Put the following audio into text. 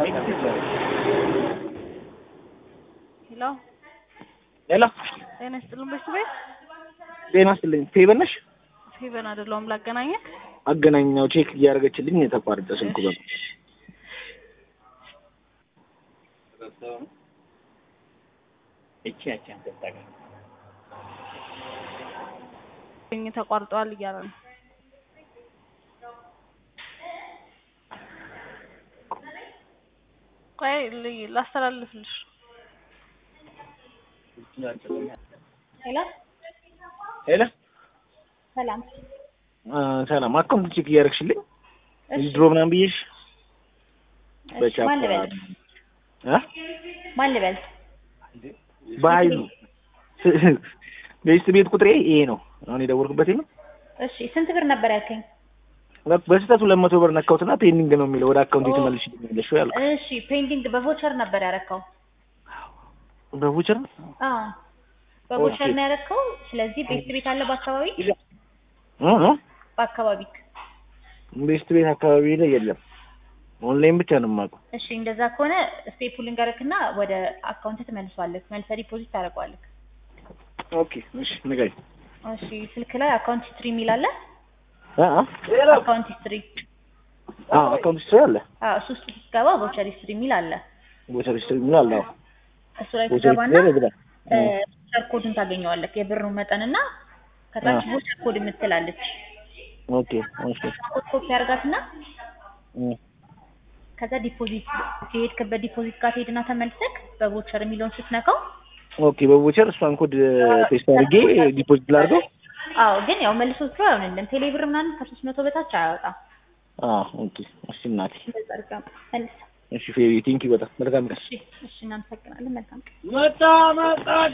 ሄሎ ሄሎ ጤና ይስጥልን በሱ ቤት ጤና ይስጥልኝ። ፌቨን ነሽ? ፌቨን አይደለሁም ላገናኘህ አገናኛው ቼክ እያደረገችልኝ የተቋረጠ ስልኩ በ ተቋርጠዋል እያለ ነው ቆይ ል- ላስተላልፍልሽ ሄሎ ሄሎ ሰላም። አ፣ ሰላም አካውንት ቼክ እያደረግሽልኝ እሺ ድሮ ምናምን ብዬሽ እሺ፣ ማን ልበል? አ ማን ልበል? በኃይሉ ቤስት ቤት ቁጥሬ ይሄ ነው። አሁን የደወልኩበት ነው። እሺ ስንት ብር ነበር ያልከኝ? በስህተት ሁለት መቶ ብር ነካሁትና ፔንዲንግ ነው የሚለው ወደ አካውንት የተመልሽልኛለሽ ወይ አልኩ። እሺ ፔንዲንግ በቮቸር ነበር ያረከው? በቡቸር አዎ በቮቸር ኦኬ። ነው ያረከው። ስለዚህ ቤስት ቤት አለ በአካባቢ እ እ በአካባቢ ቤስት ቤት አካባቢ ላይ የለም። ኦንላይን ብቻ ነው የማውቀው። እሺ እንደዛ ከሆነ ስቴፑ ልንገርክና ወደ አካውንት ትመልሷለህ። መልሰህ ዲፖዚት ታደርገዋለህ። ኦኬ እሺ ንገሪኝ። እሺ ስልክ ላይ አካውንት ሂስትሪ የሚል አለ። አ አ አካውንት ሂስትሪ አ አካውንት ሂስትሪ አለ። አዎ እሱ ውስጥ ስትገባ ቮቸር ሂስትሪ የሚል አለ። ቮቸር ሂስትሪ ምን አለ? አዎ እሱ ላይ ቮቸር ትገባና ሂስትሪ ይላል። ቮቸር ኮድን ታገኘዋለህ። የብሩን መጠንና ከታች አዎ። ቮቸር ኮድ የምትላለች ኦኬ እሺ ኮድ ኮፒ አድርጋትና እ ከዛ ዲፖዚት የሄድክበት ዲፖዚት ጋር ትሄድና ተመልሰክ በቮቸር የሚለውን ስትነካው ኦኬ በቮቸር እሷን ኮድ ፔስት አድርጌ ዲፖዚት ላድርገው። አዎ ግን ያው መልሶ ስራ አይሆንልም። ቴሌብር ምናምን ከሶስት መቶ በታች አያወጣም። አ ኦኬ እሺ እናቴ እንደዛ አድርጋ መልስ። እሺ ፌሪ ቲንኪ በጣም መልካም ቀን። እሺ እሺ እናመሰግናለን። መልካም ቀን። መጣ መጣ